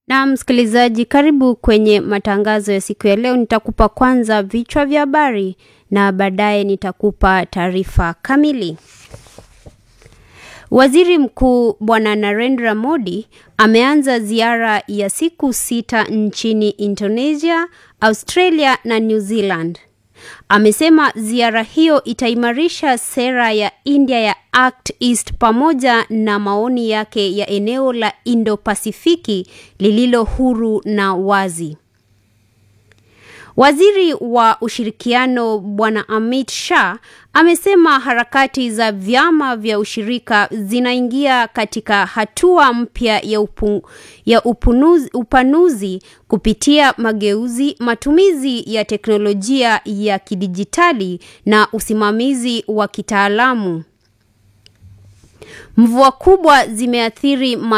Na msikilizaji, karibu kwenye matangazo ya siku ya leo. Nitakupa kwanza vichwa vya habari na baadaye nitakupa taarifa kamili. Waziri Mkuu Bwana Narendra Modi ameanza ziara ya siku sita nchini Indonesia, Australia na New Zealand. Amesema ziara hiyo itaimarisha sera ya India ya Act East pamoja na maoni yake ya eneo la Indo-Pasifiki lililo huru na wazi. Waziri wa ushirikiano Bwana Amit Shah amesema harakati za vyama vya ushirika zinaingia katika hatua mpya ya, upu, ya upunuzi, upanuzi kupitia mageuzi, matumizi ya teknolojia ya kidijitali na usimamizi wa kitaalamu. Mvua kubwa zimeathiri